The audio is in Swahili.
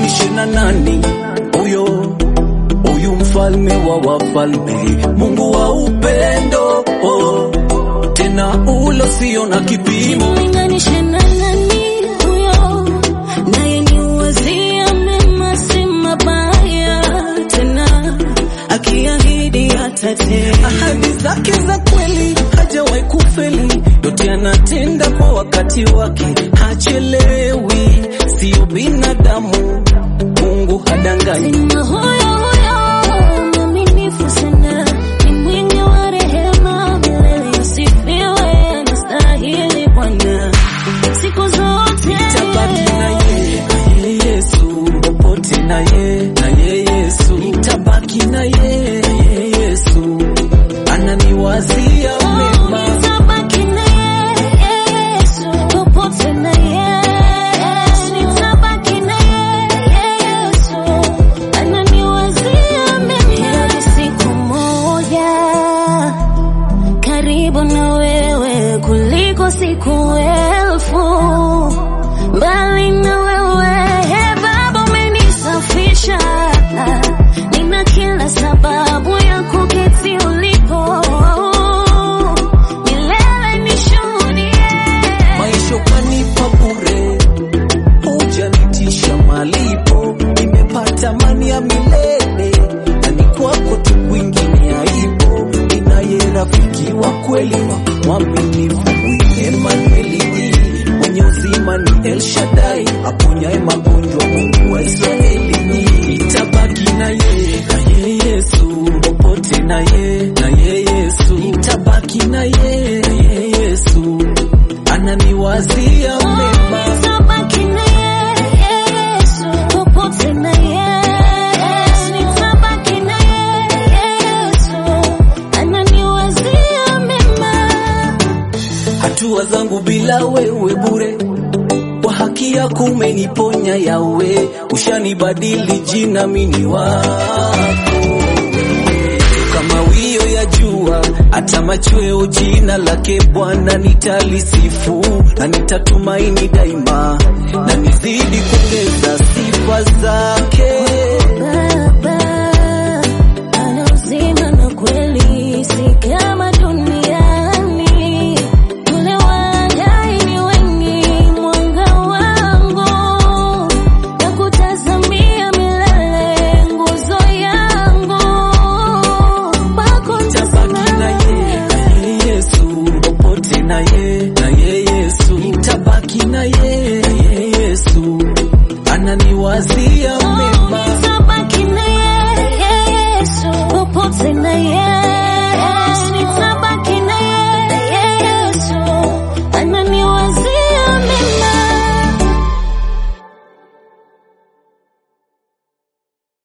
nilinganishe na nani huyo huyu mfalme wa wafalme, Mungu wa upendo oh, tena ulo sio na kipimo. Nilinganishe na nani huyo, naye ni wazia mema si mabaya, tena akiahidi atatenda. Ahadi zake za kweli hajawahi kufeli, yote anatenda kwa wakati wake, hachelewi, sio binadamu, Mungu hadanganyi. Tena huyo huyo mwaminifu sana, ni mwingi wa rehema, milele asifiwe, anastahili Bwana siku zote. Nitabaki na ye, na ye Yesu, popote na ye, na ye Yesu, nitabaki na ye, na ye Yesu, ananiwazia mema. Nitabaki na Yesu, popote na Yesu. Nitabaki na Yesu, ananiwazia mema. Heri siku moja karibu na wewe kuliko siku elfu mbali na wewe. He Baba, umenisafisha, nina kila sababu ya kuketi ulipo milele nishuhudie. Maisha ukanipa bure, hujanitisha malipo, nimepata amani ya milele, na ni kwako tu kwingine haipo. Ninaye rafiki wa kweli mwaminifu, huyu Emanueli, mwenye uzima ni El Shaddai, aponyaye magonjwa, Mungu wa Israeli. Nitabaki na ye, na ye Yesu, popote na ye, na ye Yesu, nitabaki na ye, na ye Yesu ananiwazia mema. Nitabaki na Yesu, popote na Yesu. Nitabaki na Yesu, ananiwazia mema. Hatua zangu bila wewe bure, kwa haki yako umeniponya yawe, ushanibadili jina mini wako kama wio ya jua, hata machweo jina lake Bwana nitalisifu na nitatumaini daima, na nizidi kuongeza sifa zake. Baba ana uzima na kweli, si kama duniani. Ule wangai ni wengi, mwanga wangu na kutazamia milele, nguzo yangu kwako Nitabaki na ye, na ye Yesu, popote na ye, na ye Yesu, nitabaki na ye, na ye Yesu, ananiwazia